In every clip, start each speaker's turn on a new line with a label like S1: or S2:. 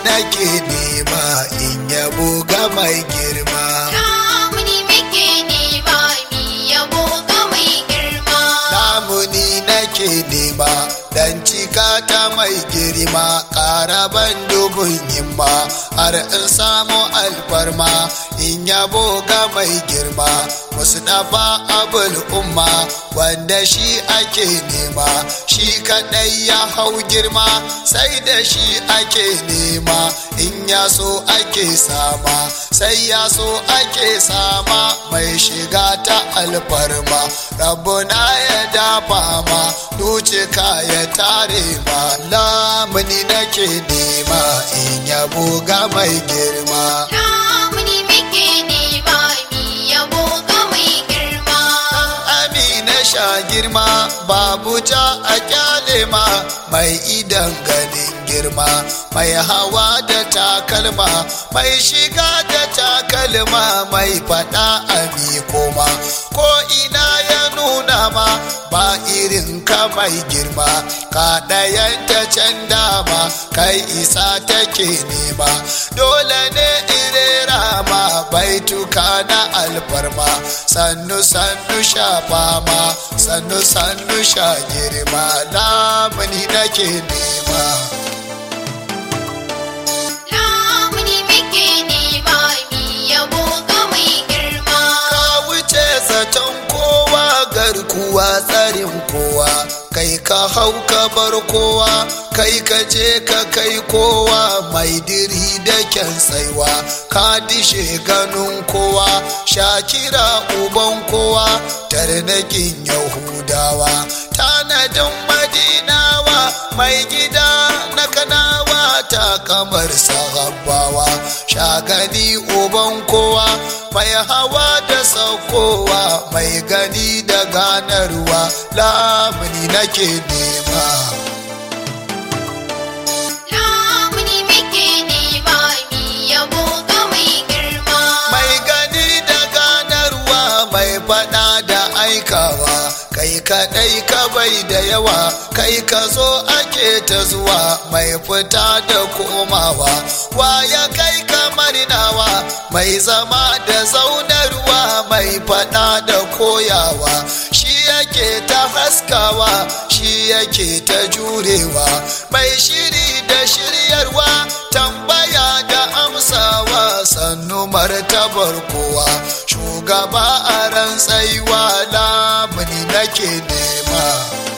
S1: nake nema in yabo ga mai girma
S2: Lamuni muke nema mi yabo ga mai girma.
S1: lamuni nake nema dan cika ta mai girma ƙaraban dubun himma har in samu alfarma in yabo ga mai girma musu dafa abul umma wanda shi ake nema shi kadai ya hau girma sai da shi ake nema in ya so ake sama sai ya so ake sama mai shiga ta alfarma rabbuna ya dafa ma ducika ya tare ma lamuni nake nema in yabo ga mai girma
S2: Lamuni muke nema mi yabo ga mai girma.
S1: amina sha girma babu ja a kyale ma mai idan ganin girma mai hawa da takalma mai shiga da takalma mai fada a koma ko ina ya nuna ma ba irin ka mai girma ka ɗayan ta can dama kai isa take nema dole ne irera ma baituka na alfarma sannu sannu sha fama sannu sannu sha girma lamuni nake nema
S2: Lamuni muke nema mi yabo ga mai girma.
S1: ka wuce zaton kowa garkuwa tsarin kowa kai ka hau ka bar kowa kai ka je ka kai kowa mai diri da kyan tsaiwa ka dishe ganin kowa shakira uban kowa tarnakin yahudawa tanadin madinawa mai gida na kanawa ta kamar sahabbawa shagani uban kowa mai hawa da saukowa mai gani da ganarwa lamuni nake nema
S2: Lamuni muke nema mi yabo ga mai girma.
S1: mai gani da ganarwa mai fada da aikawa kai kadai ka bai da yawa kai ka zo ake ta zuwa mai fita da komawa waya kai kamar nawa mai zama da zaunarwa mai fada da koyawa shi yake ta haskawa shi yake ta jurewa mai shiri da shiryarwa tambaya da amsawa sannu martabar kowa shugaba a ran tsaiwa lamuni nake nema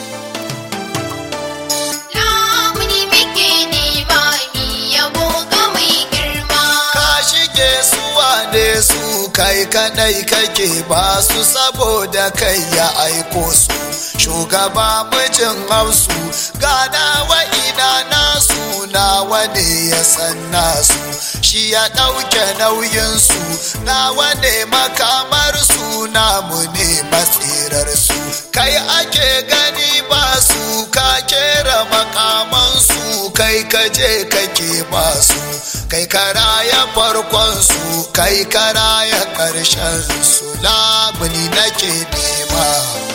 S2: Lamuni muke nema mi yabo ga mai girma.
S1: ka shige su wane su kai kadai kake ba su saboda kai ya aiko su shugaba mijin hausu gana wa ina nasu nawa ne ya san nasu shi ya ɗauke nauyinsu nawa ne makamar su namu ne matsirar su kai ake gani ba su ka kera makamansu kai kaje kake ba su kai karaya farkon su kai karaya ƙarshen su labuni nake nema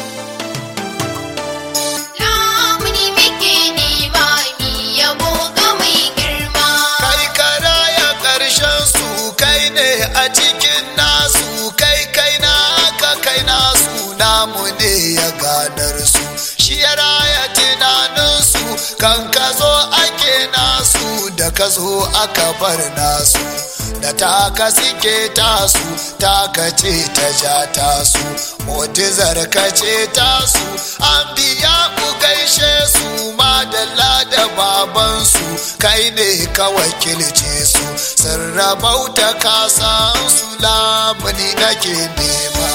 S2: Lamuni muke nema mi yabo ga mai girma.
S1: kai karaya ƙarshen su kai ne a cikin nasu kai kai na ka kai nasu namu ne ya ganar su shi ya raya tunaninsu kan ka zo ake nasu da ka zo aka bar nasu da taka suke tasu taka ce ta ja tasu motizar ka ce tasu an biya ku gaishe su madalla da babansu kai ne ka wakilce su sun rabauta kasan su lamuni nake nema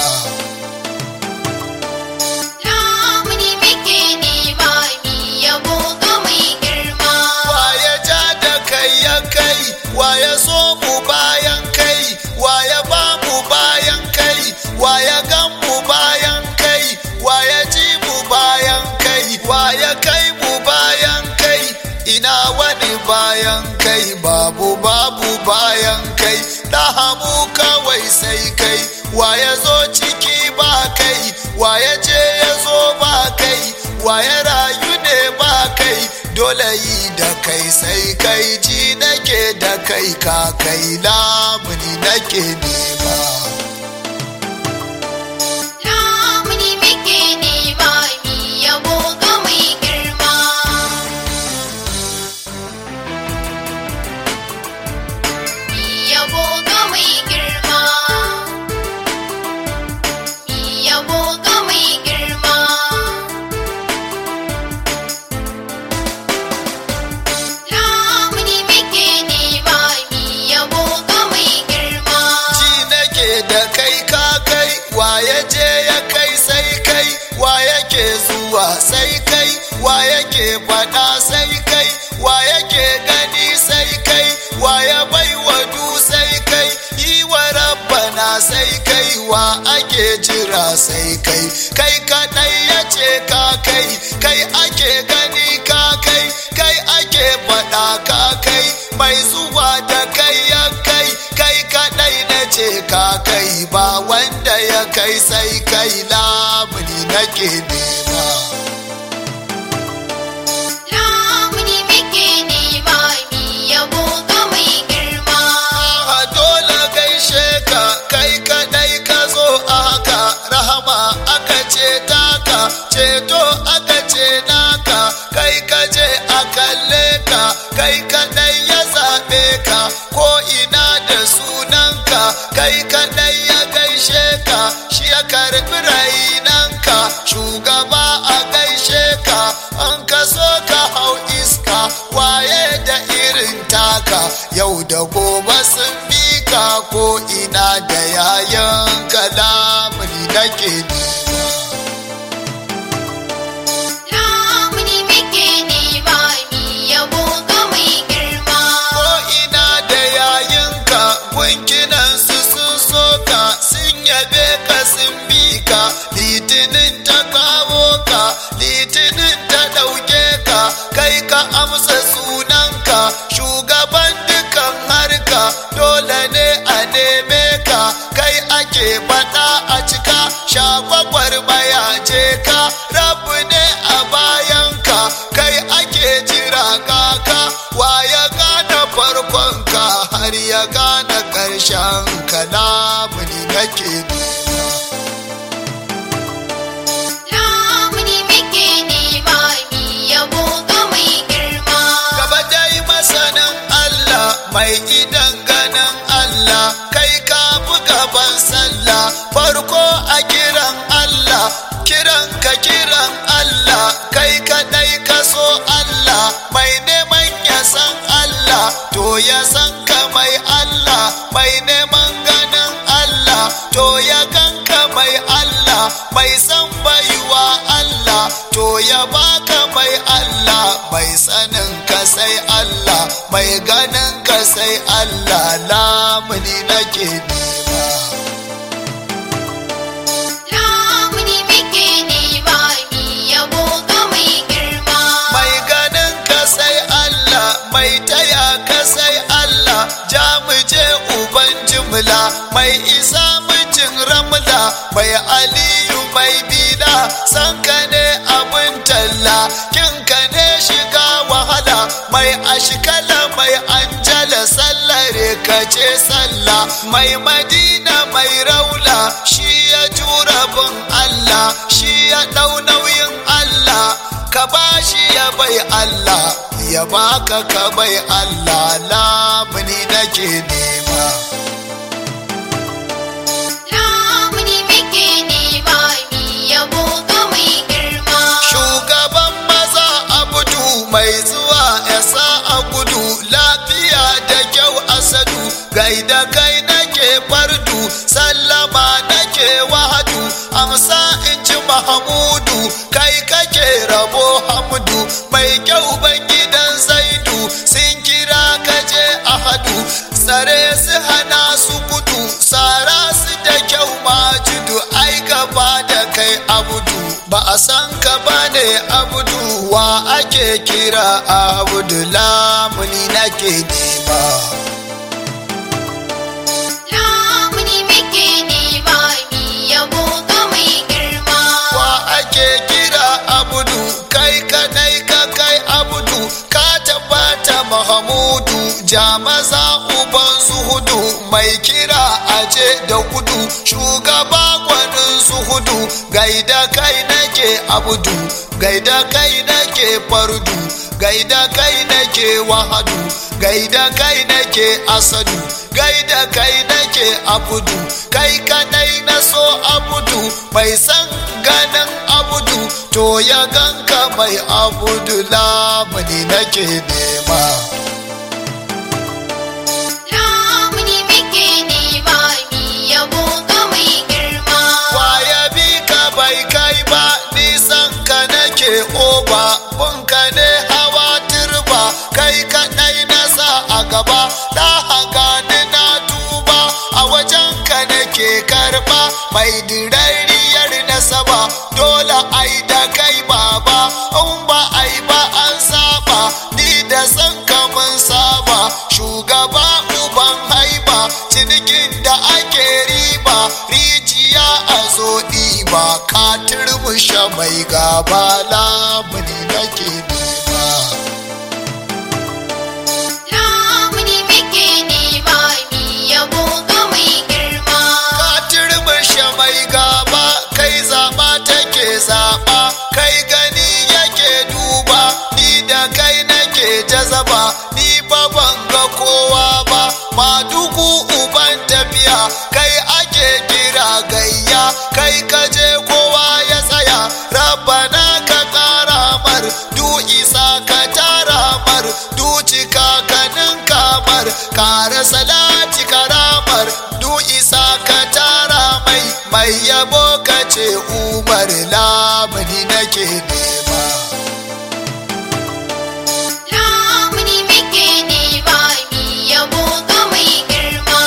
S2: Lamuni muke nema mi yabo ga mai girma.
S1: waye ja da kai ya kai waye so mu bayan kai waye ba mu bayan kai waye gan mu bayan kai waye ji mu bayan kai waye kai mu bayan kai ina wani bayan kai babu babu bayan kai hamu kawai sai kai waye zo ciki ba kai waye je ya zo ba kai waye rayu ne ba kai dole yi da kai sai kai ji nake da kai ka kai lamuni nake nema
S2: Lamuni muke nema mi yabo ga mai girma. Mi yabo ga mai girma. Mi yabo ga mai girma. Lamuni muke nema mi yabo ga mai girma.
S1: ji nake da kai ka kai wa ya je ya kai sai kai wa yake zuwa sai kai wa yake faɗa sai kai wa yake gani sai kai wa ya bai wa du sai kai yi wa rabbana sai kai wa ake jira sai kai kai kaɗai ya ce ka kai kai ake gani ka kai kai ake faɗa ka kai mai zuwa da kai ya kai kai kaɗai na ce ka kai ba wanda ya kai sai kai lamuni nake nema
S2: Lamuni muke nema mi yabo ga mai girma.
S1: a dole gaishe ka kai kadai ka zo a haka rahama aka ce taka ceto aka ce naka kai ka je a kalle ka kai kadai ya zaɓe ka ko ina da sunanka kai kadai ya gaishe ka shi ya karɓi rainanka shugaba a gaishe ka an ka so ka hau iska waye da irin taka yau da gobe sun bi ka ko ina da yayan kalamuni nake nema
S2: Lamuni muke nema mi yabo ga mai girma.
S1: ko ina da yayinka gunkinan su sun soka sun yabe ka sun bi ka litinin ta kawo ka litinin ta ɗauke ka kai ka amsa sunanka shugaban dukan harka dole ne a neme ka kai ake faɗa a cika shagwagwar maya je ka rabu ne a bayanka kai ake jira kaka wa ya gane farkonka har ya gane ƙarshen kalamuni nake nema
S2: Lamuni muke nema mi yabo ga mai girma.
S1: gaba dai masanin Allah mai idan ganin Allah kai ka fi gaban sallah farko a kiran Allah kiran ka kiran Allah kai kadai ka so Allah mai neman ya san Allah to ya san ka mai Allah mai neman ganin Allah to ya ganka mai Allah mai san baiwa Allah to ya baka mai Allah mai sanin ka sai Allah mai ganin ka sai Allah lamuni nake nema
S2: Lamuni muke nema mi yabo ga mai girma.
S1: mai ganin ka sai Allah mai taya ka sai Allah ja mu je uban jimla mai isa mijin ramla mai aliyu mai bila san ka ne abin talla kin ka ne shiga wahala mai ashkala mai anjala sallare ka ce sallah mai madina mai raula shi ya jura bin Allah shi ya ɗau nauyin Allah ka bashi ya bai Allah ya baka ka bai Allah lamuni nake nema
S2: Lamuni muke nema mi yabo ga mai girma.
S1: shugaban maza abudu mai zuwa yasa a gudu lafiya da kyau asadu gaida kai nake fardu sallama nake wahadu amsa in ji mahamudu kai kake rabo hamdu mai kyau ban gidan zaidu sun kira kaje ahadu tsare su hana su gudu tsara su da kyau majudu ai gaba da kai abudu ba a san ka bane abudu wa ake kira abudu lamuni nake nema
S2: Lamuni muke nema mi yabo ga mai girma.
S1: wa ake kira abudu kai kadai ka kai abudu mahamudu jamaza uban hudu mai kira aje da gudu shugaba gwanin hudu gaida kai nake abudu gaida kai nake fardu gaida kai nake wahadu gaida kai nake asadu gaida kai nake abudu kai kadai na so abudu mai san ganin abudu to ya ganka mai abudu lamuni nake nema
S2: Lamuni muke nema mi yabo ga mai girma.
S1: Waya bi ka bai kai ba nisan ka nake oba bunka ne hawa turba kai kaɗai na sa a gaba da haka ni na tuba a wajen ka nake karba mai dirariyar nasaba dole ai da kai baba in ba ai ba an saba ni da san ka mun saba shugaba uban haiba cinikin da ake riba rijiya a zo ɗiba ka turmushe mai gaba lamuni nake nema
S2: Lamuni muke nema mi yabo ga mai girma.
S1: ka turmushe mai gaba kai zaɓa take zaɓa kai gani yake duba ni da kai nake jazaba ni ba ban ga kowa ba madugu uban tafiya kai ake kira gayya kai kaje kowa ya tsaya rabbana ka ƙara mar du isa ka tara mar du cika kanin kamar kara salati karamar du isa ka tara mai mai yabo ka ce umar lamuni nake nema
S2: Lamuni muke nema mi yabo ga mai girma.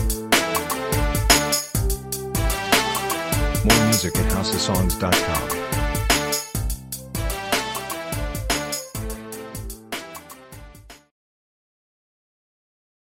S3: More music at houseofsongs.com.